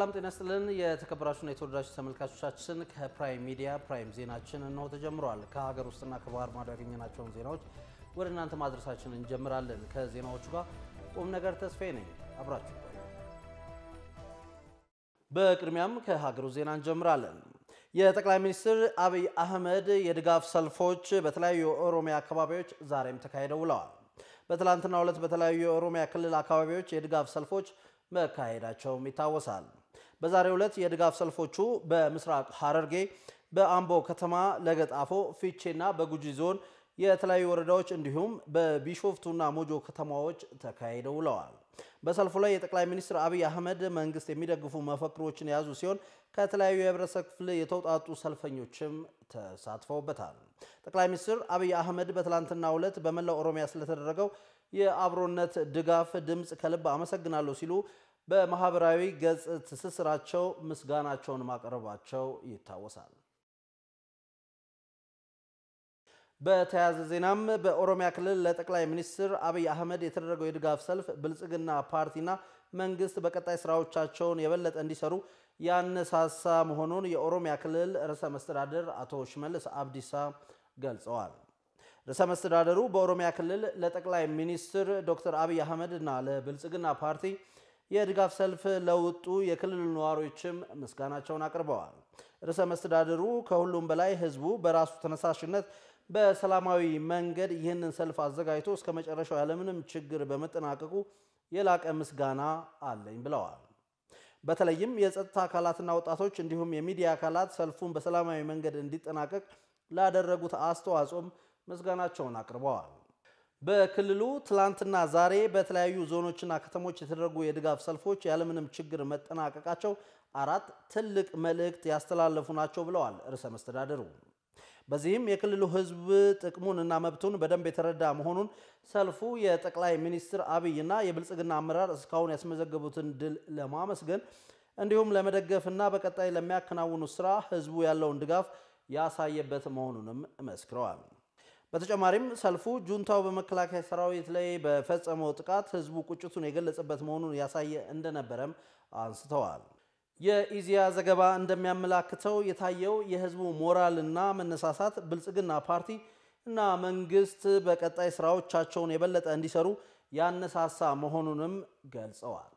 ሰላም ጤና ስጥልን። የተከበራችሁና የተወደዳችሁ ተመልካቾቻችን ከፕራይም ሚዲያ ፕራይም ዜናችን እነሆ ተጀምሯል። ከሀገር ውስጥና ከባህር ማዶ ያገኘናቸውን ዜናዎች ወደ እናንተ ማድረሳችን እንጀምራለን። ከዜናዎቹ ጋር ቁም ነገር ተስፋዬ ነኝ። አብራችሁ በቅድሚያም ከሀገሩ ዜና እንጀምራለን። የጠቅላይ ሚኒስትር አብይ አህመድ የድጋፍ ሰልፎች በተለያዩ የኦሮሚያ አካባቢዎች ዛሬም ተካሂደው ውለዋል። በትላንትናው ዕለት በተለያዩ የኦሮሚያ ክልል አካባቢዎች የድጋፍ ሰልፎች መካሄዳቸውም ይታወሳል። በዛሬው ዕለት የድጋፍ ሰልፎቹ በምስራቅ ሐረርጌ፣ በአምቦ ከተማ፣ ለገጣፎ፣ ፊቼና በጉጂ ዞን የተለያዩ ወረዳዎች እንዲሁም በቢሾፍቱና ሞጆ ከተማዎች ተካሂደው ውለዋል። በሰልፉ ላይ የጠቅላይ ሚኒስትር አብይ አህመድ መንግስት የሚደግፉ መፈክሮችን የያዙ ሲሆን ከተለያዩ የህብረተሰብ ክፍል የተውጣጡ ሰልፈኞችም ተሳትፈውበታል። ጠቅላይ ሚኒስትር አብይ አህመድ በትላንትናው ዕለት በመላው ኦሮሚያ ስለተደረገው የአብሮነት ድጋፍ ድምፅ ከልብ አመሰግናለሁ ሲሉ በማህበራዊ ገጽ ትስስራቸው ምስጋናቸውን ማቅረባቸው ይታወሳል። በተያያዘ ዜናም በኦሮሚያ ክልል ለጠቅላይ ሚኒስትር አብይ አህመድ የተደረገው የድጋፍ ሰልፍ ብልጽግና ፓርቲና መንግስት በቀጣይ ስራዎቻቸውን የበለጠ እንዲሰሩ ያነሳሳ መሆኑን የኦሮሚያ ክልል ርዕሰ መስተዳድር አቶ ሽመልስ አብዲሳ ገልጸዋል። ርዕሰ መስተዳደሩ በኦሮሚያ ክልል ለጠቅላይ ሚኒስትር ዶክተር አብይ አህመድ እና ለብልጽግና ፓርቲ የድጋፍ ሰልፍ ለወጡ የክልሉ ነዋሪዎችም ምስጋናቸውን አቅርበዋል። ርዕሰ መስተዳደሩ ከሁሉም በላይ ህዝቡ በራሱ ተነሳሽነት በሰላማዊ መንገድ ይህንን ሰልፍ አዘጋጅቶ እስከ መጨረሻው ያለምንም ችግር በመጠናቀቁ የላቀ ምስጋና አለኝ ብለዋል። በተለይም የጸጥታ አካላትና ወጣቶች እንዲሁም የሚዲያ አካላት ሰልፉን በሰላማዊ መንገድ እንዲጠናቀቅ ላደረጉት አስተዋጽኦም ምስጋናቸውን አቅርበዋል። በክልሉ ትላንትና ዛሬ በተለያዩ ዞኖችና ከተሞች የተደረጉ የድጋፍ ሰልፎች ያለምንም ችግር መጠናቀቃቸው አራት ትልቅ መልእክት ያስተላለፉ ናቸው ብለዋል ርዕሰ መስተዳደሩ። በዚህም የክልሉ ህዝብ ጥቅሙን እና መብቱን በደንብ የተረዳ መሆኑን ሰልፉ የጠቅላይ ሚኒስትር አብይና የብልጽግና አመራር እስካሁን ያስመዘገቡትን ድል ለማመስገን እንዲሁም ለመደገፍና በቀጣይ ለሚያከናውኑት ስራ ህዝቡ ያለውን ድጋፍ ያሳየበት መሆኑንም መስክረዋል። በተጨማሪም ሰልፉ ጁንታው በመከላከያ ሰራዊት ላይ በፈጸመው ጥቃት ህዝቡ ቁጭቱን የገለጸበት መሆኑን ያሳየ እንደነበረም አንስተዋል። የኢዜአ ዘገባ እንደሚያመላክተው የታየው የህዝቡ ሞራልና መነሳሳት ብልጽግና ፓርቲ እና መንግስት በቀጣይ ስራዎቻቸውን የበለጠ እንዲሰሩ ያነሳሳ መሆኑንም ገልጸዋል።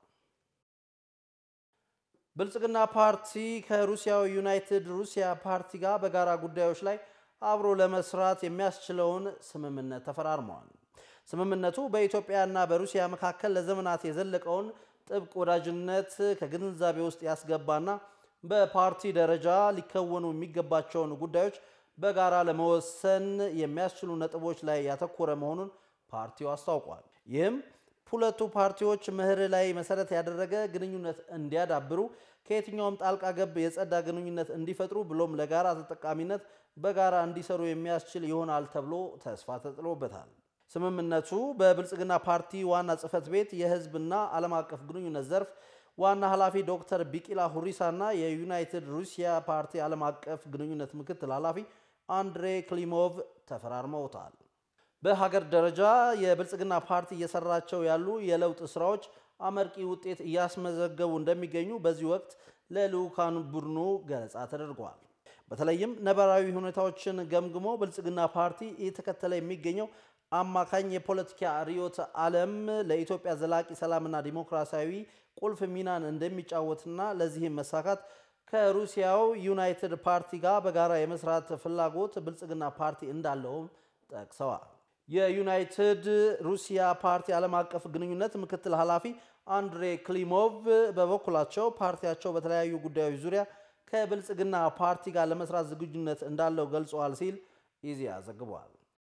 ብልጽግና ፓርቲ ከሩሲያው ዩናይትድ ሩሲያ ፓርቲ ጋር በጋራ ጉዳዮች ላይ አብሮ ለመስራት የሚያስችለውን ስምምነት ተፈራርመዋል። ስምምነቱ በኢትዮጵያና በሩሲያ መካከል ለዘመናት የዘለቀውን ጥብቅ ወዳጅነት ከግንዛቤ ውስጥ ያስገባና በፓርቲ ደረጃ ሊከወኑ የሚገባቸውን ጉዳዮች በጋራ ለመወሰን የሚያስችሉ ነጥቦች ላይ ያተኮረ መሆኑን ፓርቲው አስታውቋል። ይህም ሁለቱ ፓርቲዎች ምህር ላይ መሰረት ያደረገ ግንኙነት እንዲያዳብሩ፣ ከየትኛውም ጣልቃ ገብ የጸዳ ግንኙነት እንዲፈጥሩ ብሎም ለጋራ ተጠቃሚነት በጋራ እንዲሰሩ የሚያስችል ይሆናል ተብሎ ተስፋ ተጥሎበታል። ስምምነቱ በብልጽግና ፓርቲ ዋና ጽህፈት ቤት የህዝብና ዓለም አቀፍ ግንኙነት ዘርፍ ዋና ኃላፊ ዶክተር ቢቂላ ሁሪሳና የዩናይትድ ሩሲያ ፓርቲ ዓለም አቀፍ ግንኙነት ምክትል ኃላፊ አንድሬ ክሊሞቭ ተፈራርመውታል። በሀገር ደረጃ የብልጽግና ፓርቲ እየሰራቸው ያሉ የለውጥ ስራዎች አመርቂ ውጤት እያስመዘገቡ እንደሚገኙ በዚህ ወቅት ለልዑካን ቡድኑ ገለጻ ተደርጓል። በተለይም ነባራዊ ሁኔታዎችን ገምግሞ ብልጽግና ፓርቲ እየተከተለ የሚገኘው አማካኝ የፖለቲካ ርዕዮተ ዓለም ለኢትዮጵያ ዘላቂ ሰላምና ዲሞክራሲያዊ ቁልፍ ሚናን እንደሚጫወትና ለዚህም መሳካት ከሩሲያው ዩናይትድ ፓርቲ ጋር በጋራ የመስራት ፍላጎት ብልጽግና ፓርቲ እንዳለውም ጠቅሰዋል። የዩናይትድ ሩሲያ ፓርቲ ዓለም አቀፍ ግንኙነት ምክትል ኃላፊ አንድሬ ክሊሞቭ በበኩላቸው ፓርቲያቸው በተለያዩ ጉዳዮች ዙሪያ ከብልጽግና ፓርቲ ጋር ለመስራት ዝግጁነት እንዳለው ገልጸዋል ሲል ኢዜአ ዘግቧል።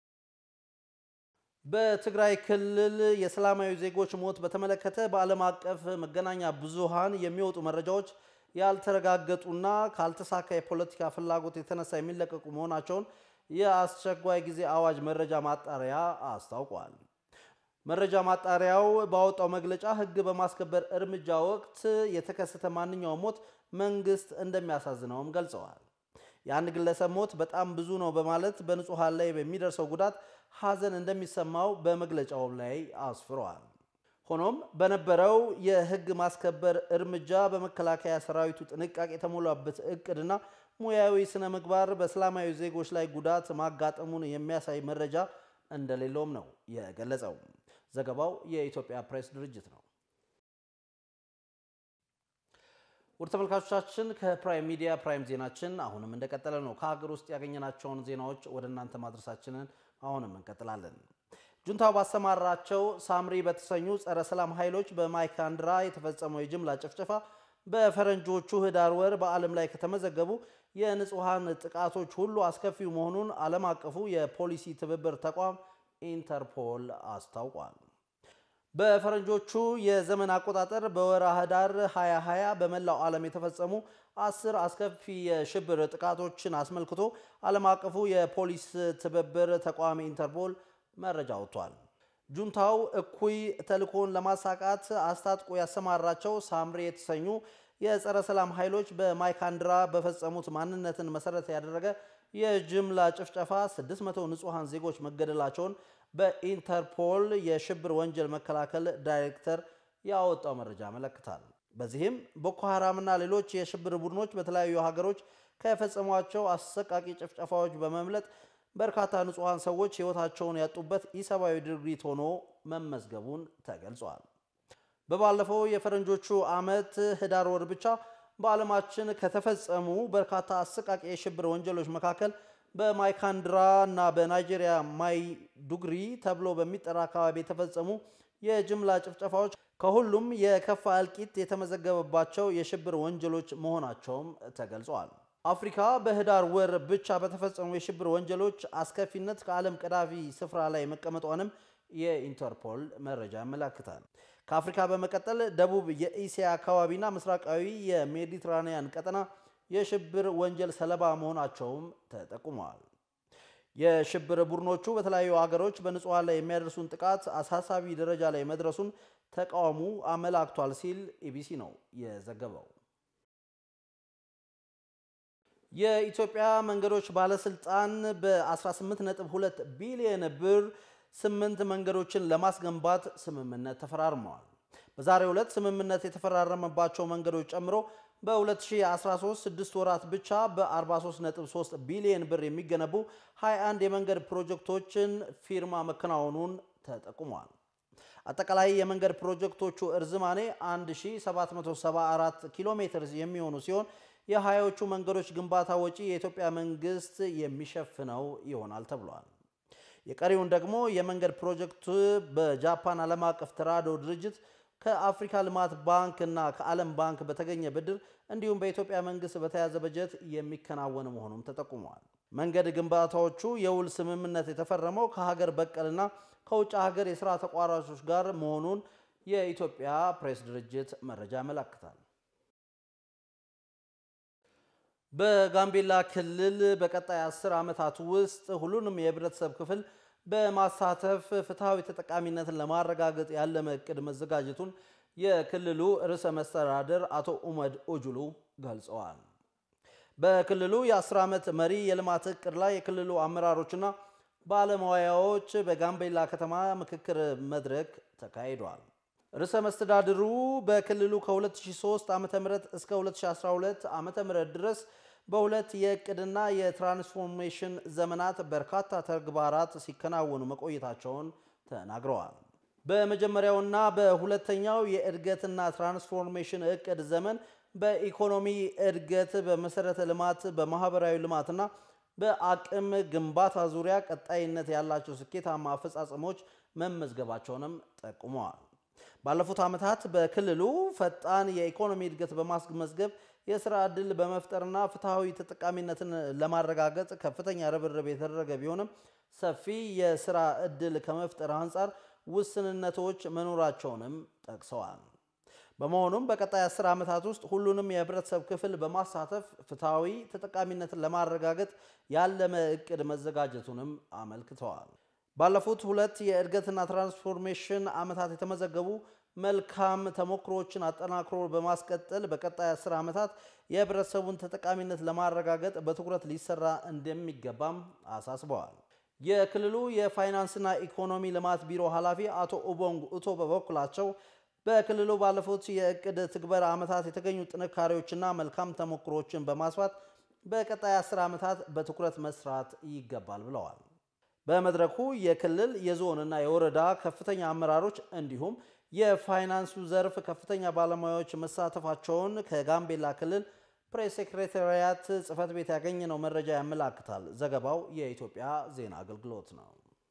በትግራይ ክልል የሰላማዊ ዜጎች ሞት በተመለከተ በዓለም አቀፍ መገናኛ ብዙሃን የሚወጡ መረጃዎች ያልተረጋገጡና ካልተሳካ የፖለቲካ ፍላጎት የተነሳ የሚለቀቁ መሆናቸውን የአስቸኳይ ጊዜ አዋጅ መረጃ ማጣሪያ አስታውቋል። መረጃ ማጣሪያው ባወጣው መግለጫ ሕግ በማስከበር እርምጃ ወቅት የተከሰተ ማንኛውም ሞት መንግስት እንደሚያሳዝነውም ገልጸዋል። የአንድ ግለሰብ ሞት በጣም ብዙ ነው በማለት በንጹሐን ላይ በሚደርሰው ጉዳት ሐዘን እንደሚሰማው በመግለጫው ላይ አስፍረዋል። ሆኖም በነበረው የሕግ ማስከበር እርምጃ በመከላከያ ሰራዊቱ ጥንቃቄ የተሞላበት እቅድና ሙያዊ ስነ ምግባር በሰላማዊ ዜጎች ላይ ጉዳት ማጋጠሙን የሚያሳይ መረጃ እንደሌለውም ነው የገለጸው። ዘገባው የኢትዮጵያ ፕሬስ ድርጅት ነው። ውድ ተመልካቾቻችን ከፕራይም ሚዲያ ፕራይም ዜናችን አሁንም እንደቀጠለ ነው። ከሀገር ውስጥ ያገኘናቸውን ዜናዎች ወደ እናንተ ማድረሳችንን አሁንም እንቀጥላለን። ጁንታው ባሰማራቸው ሳምሪ በተሰኙ ጸረ ሰላም ኃይሎች በማይካድራ የተፈጸመው የጅምላ ጭፍጨፋ በፈረንጆቹ ህዳር ወር በዓለም ላይ ከተመዘገቡ የንጹሐን ጥቃቶች ሁሉ አስከፊው መሆኑን ዓለም አቀፉ የፖሊሲ ትብብር ተቋም ኢንተርፖል አስታውቋል። በፈረንጆቹ የዘመን አቆጣጠር በወርሃ ህዳር 2020 በመላው ዓለም የተፈጸሙ አስር አስከፊ የሽብር ጥቃቶችን አስመልክቶ ዓለም አቀፉ የፖሊስ ትብብር ተቋም ኢንተርፖል መረጃ ወጥቷል። ጁንታው እኩይ ተልእኮን ለማሳካት አስታጥቆ ያሰማራቸው ሳምሪ የተሰኙ የጸረ ሰላም ኃይሎች በማይካድራ በፈጸሙት ማንነትን መሰረት ያደረገ የጅምላ ጭፍጨፋ 600 ንጹሐን ዜጎች መገደላቸውን በኢንተርፖል የሽብር ወንጀል መከላከል ዳይሬክተር ያወጣው መረጃ ያመለክታል። በዚህም ቦኮ ሐራምና ሌሎች የሽብር ቡድኖች በተለያዩ ሀገሮች ከፈጸሟቸው አሰቃቂ ጭፍጨፋዎች በመምለጥ በርካታ ንጹሐን ሰዎች ሕይወታቸውን ያጡበት ኢሰብአዊ ድርጊት ሆኖ መመዝገቡን ተገልጿል። በባለፈው የፈረንጆቹ ዓመት ህዳር ወር ብቻ በዓለማችን ከተፈጸሙ በርካታ አሰቃቂ የሽብር ወንጀሎች መካከል በማይካድራ እና በናይጄሪያ ማይዱግሪ ተብሎ በሚጠራ አካባቢ የተፈጸሙ የጅምላ ጭፍጨፋዎች ከሁሉም የከፋ እልቂት የተመዘገበባቸው የሽብር ወንጀሎች መሆናቸውም ተገልጸዋል። አፍሪካ በህዳር ወር ብቻ በተፈጸሙ የሽብር ወንጀሎች አስከፊነት ከዓለም ቀዳሚ ስፍራ ላይ መቀመጧንም የኢንተርፖል መረጃ ያመላክታል። ከአፍሪካ በመቀጠል ደቡብ የኢሲያ አካባቢና ምስራቃዊ የሜዲትራኒያን ቀጠና የሽብር ወንጀል ሰለባ መሆናቸውም ተጠቁመዋል። የሽብር ቡድኖቹ በተለያዩ ሀገሮች በንጹሐን ላይ የሚያደርሱን ጥቃት አሳሳቢ ደረጃ ላይ መድረሱን ተቃውሞ አመላክቷል ሲል ኢቢሲ ነው የዘገበው። የኢትዮጵያ መንገዶች ባለስልጣን በ18.2 ቢሊዮን ብር ስምንት መንገዶችን ለማስገንባት ስምምነት ተፈራርመዋል። በዛሬው ዕለት ስምምነት የተፈራረመባቸው መንገዶች ጨምሮ በ2013 ስድስት ወራት ብቻ በ43.3 ቢሊዮን ብር የሚገነቡ 21 የመንገድ ፕሮጀክቶችን ፊርማ መከናወኑን ተጠቁሟል። አጠቃላይ የመንገድ ፕሮጀክቶቹ እርዝማኔ 1774 ኪሎ ሜትር የሚሆኑ ሲሆን የሀያዎቹ መንገዶች ግንባታ ወጪ የኢትዮጵያ መንግስት የሚሸፍነው ይሆናል ተብሏል። የቀሪውን ደግሞ የመንገድ ፕሮጀክት በጃፓን ዓለም አቀፍ ተራድኦ ድርጅት ከአፍሪካ ልማት ባንክ እና ከዓለም ባንክ በተገኘ ብድር እንዲሁም በኢትዮጵያ መንግስት በተያዘ በጀት የሚከናወን መሆኑም ተጠቁመዋል። መንገድ ግንባታዎቹ የውል ስምምነት የተፈረመው ከሀገር በቀልና ከውጭ ሀገር የስራ ተቋራጮች ጋር መሆኑን የኢትዮጵያ ፕሬስ ድርጅት መረጃ ያመላክታል። በጋምቤላ ክልል በቀጣይ አስር ዓመታት ውስጥ ሁሉንም የህብረተሰብ ክፍል በማሳተፍ ፍትሐዊ ተጠቃሚነትን ለማረጋገጥ ያለመ እቅድ መዘጋጀቱን የክልሉ ርዕሰ መስተዳድር አቶ ኡመድ ኦጁሉ ገልጸዋል። በክልሉ የ10 ዓመት መሪ የልማት እቅድ ላይ የክልሉ አመራሮችና ባለሙያዎች በጋምቤላ ከተማ ምክክር መድረክ ተካሂዷል። ርዕሰ መስተዳድሩ በክልሉ ከ2003 ዓ ም እስከ 2012 ዓ ም ድረስ በሁለት የእቅድና የትራንስፎርሜሽን ዘመናት በርካታ ተግባራት ሲከናወኑ መቆየታቸውን ተናግረዋል። በመጀመሪያውና በሁለተኛው የእድገትና ትራንስፎርሜሽን እቅድ ዘመን በኢኮኖሚ እድገት፣ በመሰረተ ልማት፣ በማህበራዊ ልማትና በአቅም ግንባታ ዙሪያ ቀጣይነት ያላቸው ስኬታማ አፈጻጸሞች መመዝገባቸውንም ጠቁመዋል። ባለፉት ዓመታት በክልሉ ፈጣን የኢኮኖሚ እድገት በማስመዝገብ የስራ ዕድል በመፍጠርና ፍትሐዊ ተጠቃሚነትን ለማረጋገጥ ከፍተኛ ርብርብ የተደረገ ቢሆንም ሰፊ የስራ ዕድል ከመፍጠር አንጻር ውስንነቶች መኖራቸውንም ጠቅሰዋል። በመሆኑም በቀጣይ አስር ዓመታት ውስጥ ሁሉንም የህብረተሰብ ክፍል በማሳተፍ ፍትሐዊ ተጠቃሚነትን ለማረጋገጥ ያለመ እቅድ መዘጋጀቱንም አመልክተዋል። ባለፉት ሁለት የእድገትና ትራንስፎርሜሽን ዓመታት የተመዘገቡ መልካም ተሞክሮዎችን አጠናክሮ በማስቀጠል በቀጣይ አስር ዓመታት የህብረተሰቡን ተጠቃሚነት ለማረጋገጥ በትኩረት ሊሰራ እንደሚገባም አሳስበዋል። የክልሉ የፋይናንስና ኢኮኖሚ ልማት ቢሮ ኃላፊ አቶ ኡቦንግ ኡቶ በበኩላቸው በክልሉ ባለፉት የእቅድ ትግበራ ዓመታት የተገኙ ጥንካሬዎችና መልካም ተሞክሮችን በማስፋት በቀጣይ አስር ዓመታት በትኩረት መስራት ይገባል ብለዋል። በመድረኩ የክልል የዞንና የወረዳ ከፍተኛ አመራሮች እንዲሁም የፋይናንሱ ዘርፍ ከፍተኛ ባለሙያዎች መሳተፋቸውን ከጋምቤላ ክልል ፕሬስ ሴክሬታሪያት ጽሕፈት ቤት ያገኘነው መረጃ ያመላክታል። ዘገባው የኢትዮጵያ ዜና አገልግሎት ነው።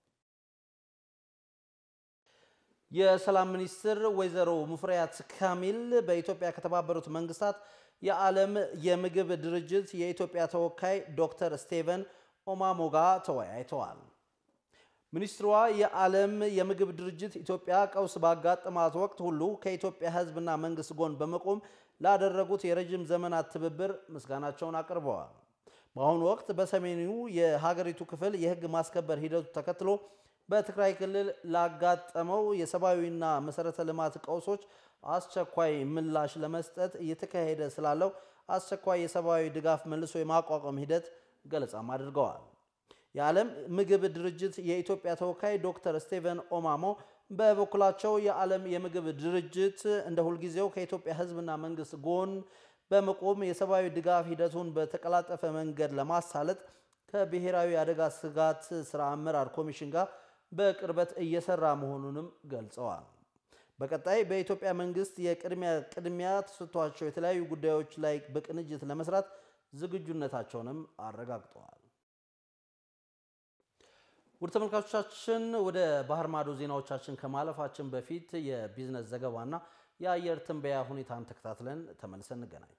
የሰላም ሚኒስትር ወይዘሮ ሙፈሪያት ካሚል በኢትዮጵያ ከተባበሩት መንግስታት የዓለም የምግብ ድርጅት የኢትዮጵያ ተወካይ ዶክተር ስቴቨን ኦማሞ ጋር ተወያይተዋል። ሚኒስትሯ የዓለም የምግብ ድርጅት ኢትዮጵያ ቀውስ ባጋጠማት ወቅት ሁሉ ከኢትዮጵያ ሕዝብና መንግስት ጎን በመቆም ላደረጉት የረጅም ዘመናት ትብብር ምስጋናቸውን አቅርበዋል። በአሁኑ ወቅት በሰሜኑ የሀገሪቱ ክፍል የህግ ማስከበር ሂደቱ ተከትሎ በትግራይ ክልል ላጋጠመው የሰብአዊና መሰረተ ልማት ቀውሶች አስቸኳይ ምላሽ ለመስጠት እየተካሄደ ስላለው አስቸኳይ የሰብአዊ ድጋፍ መልሶ የማቋቋም ሂደት ገለጻም አድርገዋል። የዓለም ምግብ ድርጅት የኢትዮጵያ ተወካይ ዶክተር ስቴቨን ኦማሞ በበኩላቸው የዓለም የምግብ ድርጅት እንደ ሁልጊዜው ከኢትዮጵያ ህዝብና መንግስት ጎን በመቆም የሰብአዊ ድጋፍ ሂደቱን በተቀላጠፈ መንገድ ለማሳለጥ ከብሔራዊ አደጋ ስጋት ስራ አመራር ኮሚሽን ጋር በቅርበት እየሰራ መሆኑንም ገልጸዋል። በቀጣይ በኢትዮጵያ መንግስት የቅድሚያ ቅድሚያ ተሰጥቷቸው የተለያዩ ጉዳዮች ላይ በቅንጅት ለመስራት ዝግጁነታቸውንም አረጋግጠዋል። ውድ ተመልካቾቻችን ወደ ባህር ማዶ ዜናዎቻችን ከማለፋችን በፊት የቢዝነስ ዘገባና የአየር ትንበያ ሁኔታን ተከታትለን ተመልሰን እንገናኝ።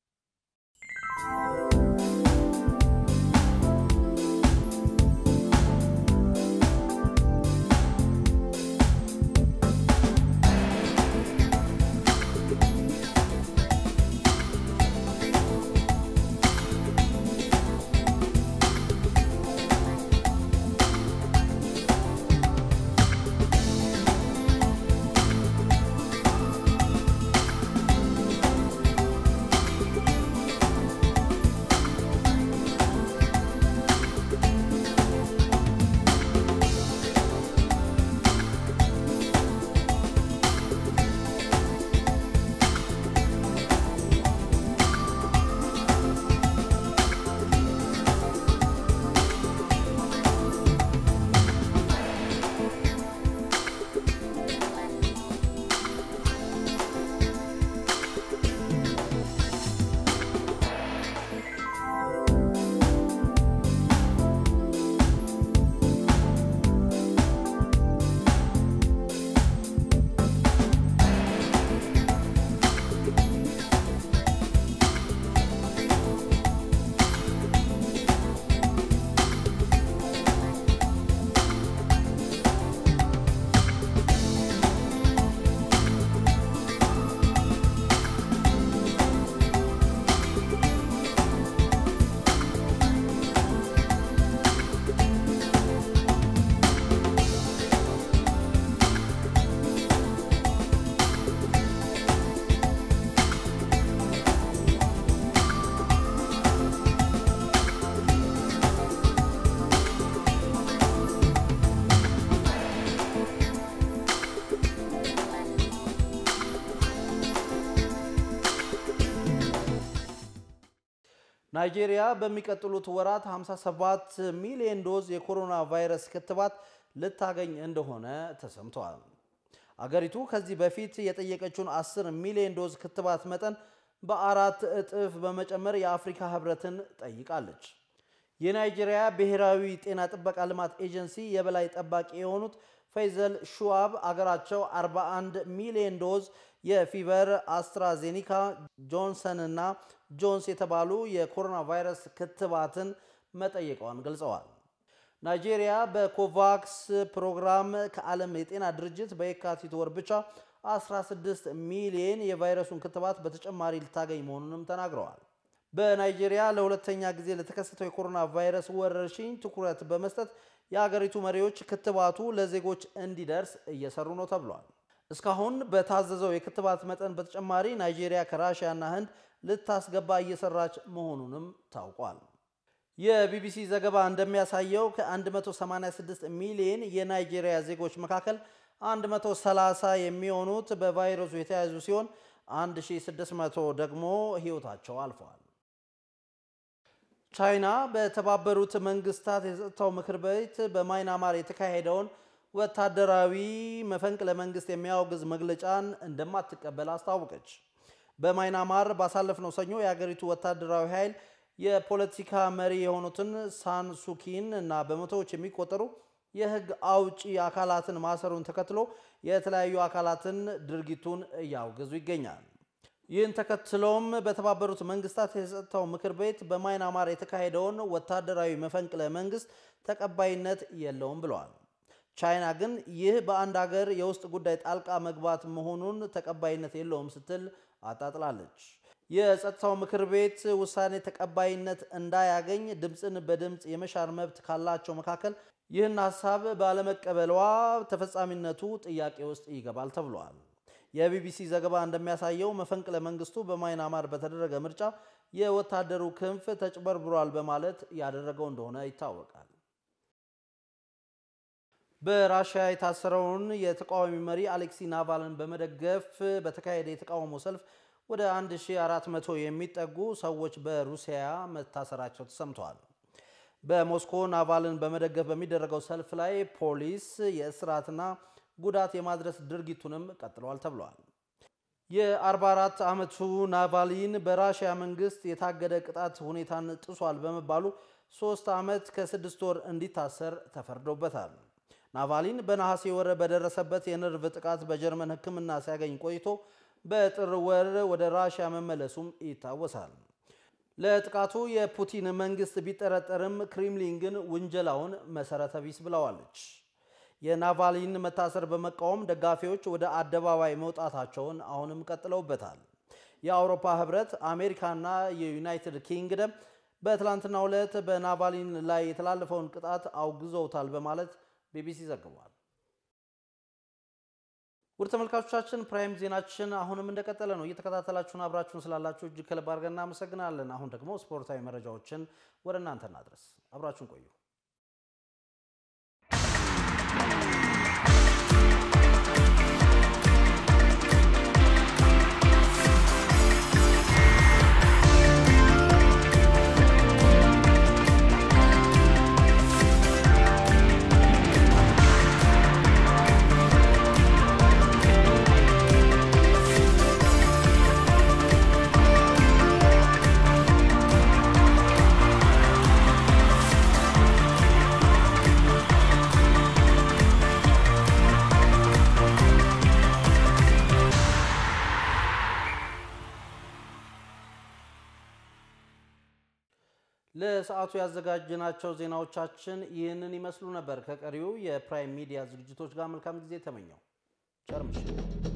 ናይጄሪያ በሚቀጥሉት ወራት 57 ሚሊዮን ዶዝ የኮሮና ቫይረስ ክትባት ልታገኝ እንደሆነ ተሰምተዋል። አገሪቱ ከዚህ በፊት የጠየቀችውን 10 ሚሊዮን ዶዝ ክትባት መጠን በአራት እጥፍ በመጨመር የአፍሪካ ሕብረትን ጠይቃለች። የናይጄሪያ ብሔራዊ ጤና ጥበቃ ልማት ኤጀንሲ የበላይ ጠባቂ የሆኑት ፈይዘል ሹዋብ አገራቸው 41 ሚሊዮን ዶዝ የፊቨር አስትራዜኒካ፣ ጆንሰን እና ጆንስ የተባሉ የኮሮና ቫይረስ ክትባትን መጠየቀዋን ገልጸዋል። ናይጄሪያ በኮቫክስ ፕሮግራም ከዓለም የጤና ድርጅት በየካቲት ወር ብቻ 16 ሚሊዮን የቫይረሱን ክትባት በተጨማሪ ልታገኝ መሆኑንም ተናግረዋል። በናይጄሪያ ለሁለተኛ ጊዜ ለተከሰተው የኮሮና ቫይረስ ወረርሽኝ ትኩረት በመስጠት የሀገሪቱ መሪዎች ክትባቱ ለዜጎች እንዲደርስ እየሰሩ ነው ተብሏል። እስካሁን በታዘዘው የክትባት መጠን በተጨማሪ ናይጄሪያ ከራሽያና ህንድ ልታስገባ እየሰራች መሆኑንም ታውቋል። የቢቢሲ ዘገባ እንደሚያሳየው ከ186 ሚሊዮን የናይጄሪያ ዜጎች መካከል 130 የሚሆኑት በቫይረሱ የተያዙ ሲሆን 1600 ደግሞ ሕይወታቸው አልፈዋል። ቻይና በተባበሩት መንግስታት የጸጥታው ምክር ቤት በማይናማር የተካሄደውን ወታደራዊ መፈንቅለ መንግስት የሚያወግዝ መግለጫን እንደማትቀበል አስታወቀች። በማይናማር ባሳለፍነው ሰኞ የአገሪቱ ወታደራዊ ኃይል የፖለቲካ መሪ የሆኑትን ሳንሱኪን እና በመቶዎች የሚቆጠሩ የህግ አውጪ አካላትን ማሰሩን ተከትሎ የተለያዩ አካላትን ድርጊቱን እያወገዙ ይገኛል። ይህን ተከትሎም በተባበሩት መንግስታት የጸጥታው ምክር ቤት በማይናማር የተካሄደውን ወታደራዊ መፈንቅለ መንግስት ተቀባይነት የለውም ብለዋል። ቻይና ግን ይህ በአንድ ሀገር የውስጥ ጉዳይ ጣልቃ መግባት መሆኑን ተቀባይነት የለውም ስትል አጣጥላለች። የጸጥታው ምክር ቤት ውሳኔ ተቀባይነት እንዳያገኝ ድምፅን በድምፅ የመሻር መብት ካላቸው መካከል ይህን ሀሳብ ባለመቀበሏ ተፈጻሚነቱ ጥያቄ ውስጥ ይገባል ተብሏል። የቢቢሲ ዘገባ እንደሚያሳየው መፈንቅለ መንግስቱ በማይናማር በተደረገ ምርጫ የወታደሩ ክንፍ ተጭበርብሯል በማለት ያደረገው እንደሆነ ይታወቃል። በራሽያ የታሰረውን የተቃዋሚ መሪ አሌክሲ ናቫልን በመደገፍ በተካሄደ የተቃውሞ ሰልፍ ወደ 1400 የሚጠጉ ሰዎች በሩሲያ መታሰራቸው ተሰምተዋል። በሞስኮ ናቫልን በመደገፍ በሚደረገው ሰልፍ ላይ ፖሊስ የእስራትና ጉዳት የማድረስ ድርጊቱንም ቀጥለዋል ተብሏል። የ44 ዓመቱ ናቫሊን በራሽያ መንግስት የታገደ ቅጣት ሁኔታን ጥሷል በመባሉ ሶስት ዓመት ከስድስት ወር እንዲታሰር ተፈርዶበታል። ናቫሊን በነሐሴ ወር በደረሰበት የነርቭ ጥቃት በጀርመን ሕክምና ሲያገኝ ቆይቶ በጥር ወር ወደ ራሽያ መመለሱም ይታወሳል። ለጥቃቱ የፑቲን መንግስት ቢጠረጠርም ክሬምሊን ግን ውንጀላውን መሰረተ ቢስ ብለዋለች። የናቫሊን መታሰር በመቃወም ደጋፊዎች ወደ አደባባይ መውጣታቸውን አሁንም ቀጥለውበታል። የአውሮፓ ህብረት፣ አሜሪካና የዩናይትድ ኪንግደም በትላንትናው ዕለት በናቫሊን ላይ የተላለፈውን ቅጣት አውግዘውታል በማለት ቢቢሲ ዘግቧል። ውድ ተመልካቾቻችን ፕራይም ዜናችን አሁንም እንደቀጠለ ነው። እየተከታተላችሁን አብራችሁን ስላላችሁ እጅግ ከልብ አድርገን እናመሰግናለን። አሁን ደግሞ ስፖርታዊ መረጃዎችን ወደ እናንተ እናድረስ። አብራችሁን ቆዩ። ለሰዓቱ ያዘጋጅናቸው ዜናዎቻችን ይህንን ይመስሉ ነበር። ከቀሪው የፕራይም ሚዲያ ዝግጅቶች ጋር መልካም ጊዜ ተመኘው። ቸር ምሽት።